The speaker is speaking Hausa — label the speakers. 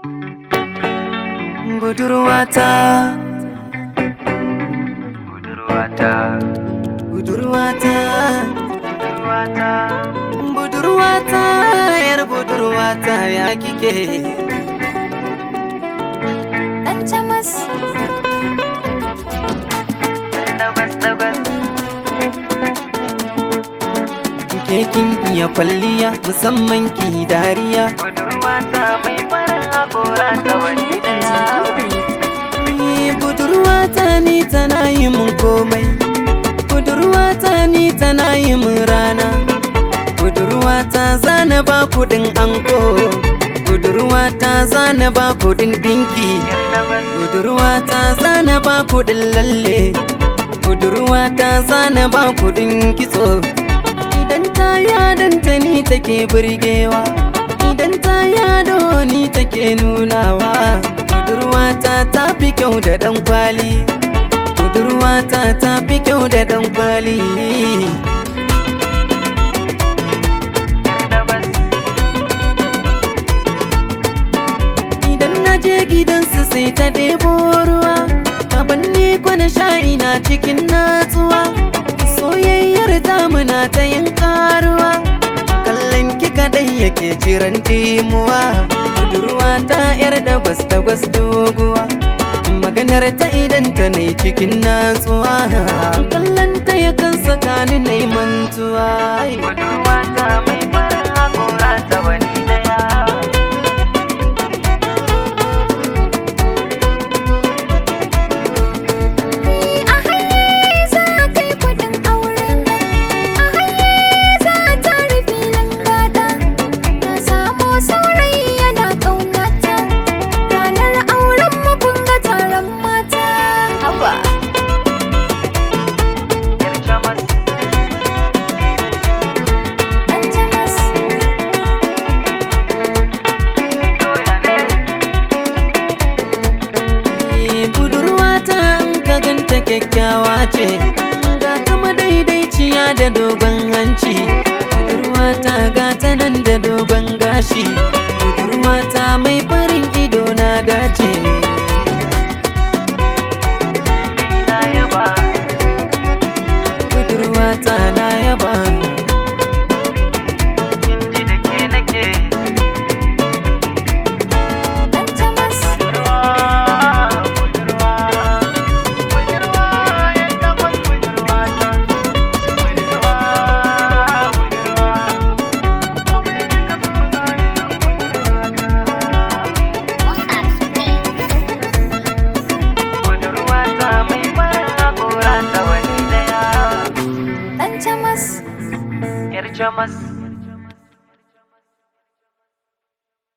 Speaker 1: budurwata budurwata budurwata budurwata budurwata yar budurwata ya kike
Speaker 2: Dan camas
Speaker 1: ke kin iya kwalliya musamman ki dariya budurwata mai farin hakora ta wani Ni budurwata ni tana yi mun komai budurwata ni tana yi mun rana budurwata zana ba kudin anko budurwata zana ba kudin dinki budurwata zana ba kudin lalle budurwata zana ba kudin kitso idan ta yadanta ni take burgewa idan ta yado ni take nunawa budurwata ta fi kyau da dan kwali budurwata ta fi kyau da dan kwali idan na je gidansu sai ta ɗebo ruwa abin ni kwana sha'i na cikin natsuwa soyayyar muna ta yin karuwa kallon ki kadai yake jiran dimuwa budurwa ta yar da gwas da gwas doguwa maganar ta idan ta ne cikin natsuwa kallon ta yakan sakani na mantuwa budurwa ta mai farin hakora ta wani daya
Speaker 2: a haye za kai kudin auren a haye za ta rufe langada na samu saurayi yana ƙaunata ranar auren mu kun ga taron mata haba Dan camas
Speaker 1: Eh, budurwata in ka ganta kyakkyawa ce ga kama daidaiciya da dogon hanci budurwata ga ta nan da dogon gashi budurwata mai farin ido na dace budurwata na yaba
Speaker 2: Dan camas Dan camas
Speaker 1: Yar jamas